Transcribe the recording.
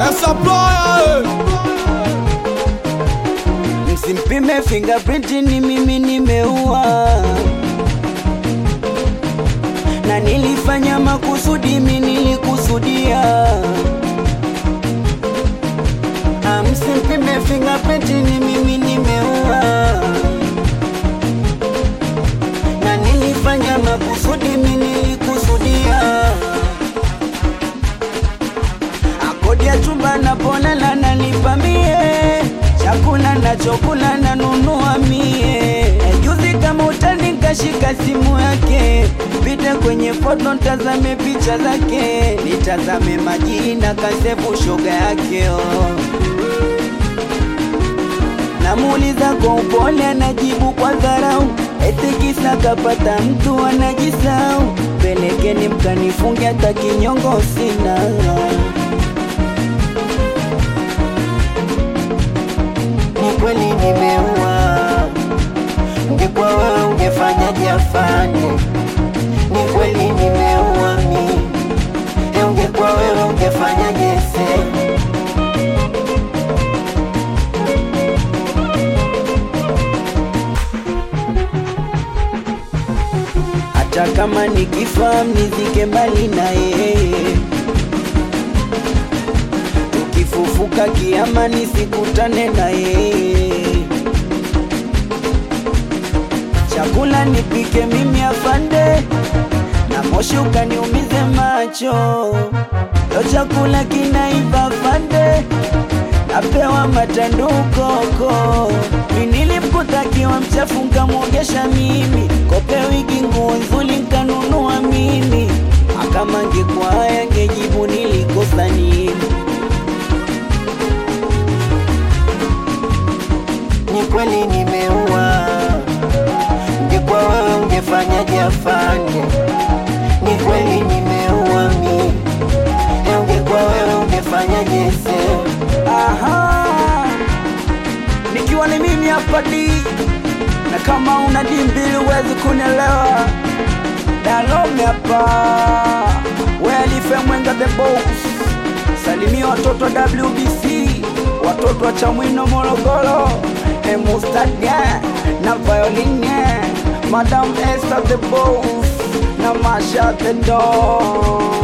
supplier Msimpime fingerprint ni mimi nimeua na nilifanya makusudi, mimi nilikusudia. Ah, Msimpime fingerprint ni mimi nimeua na nilifanya makusudi, mimi nilikusudia. Akodi ya chumba napolala nalipa mie, chakula nachokula nanunua mie. Juzi kama utani kashika simu yake, pite kwenye foto ntazame picha zake, nitazame majina kasefu shoga yake oh. Namuuliza kwa upole, anajibu kwa dharau, eti kisa kapata mtu anajisau. Pelekeni mkanifunge, hata kinyongo sina. Ni kweli nimeua, ungekuwa wewe ungefanyaje afande? Ni kweli nimeua mi, e, ungekuwa wewe ungefanyaje sema? hata kama nikifa mnizike mbali na yeye, tukifufuka kiama nisikutane na yeye, chakula nipike mimi afande, na moshi ukaniumize macho, lo chakula kinaiva afande, napewa matandukoko nilipkotakiwa mchafu nkamwogesha mimi kope wigi nguo nzuri nkanunua mimi akama ngekuwa haya ngejibu nilikosa nini ni kweli nimeua ungekuwa wewe ungefanyaje afande ni kweli nimeua mi e ungekuwa wewe ungefanyaje sema aha nikiwa ni mimi hapa D na kama una D mbili huwezi kunielewa. Dalome hapa Welife Mwenga the boss, salimia watoto wa WBC, watoto wa Chamwino Morogoro, Emustaga na Violine, Madam Esther the boss na Masha the dog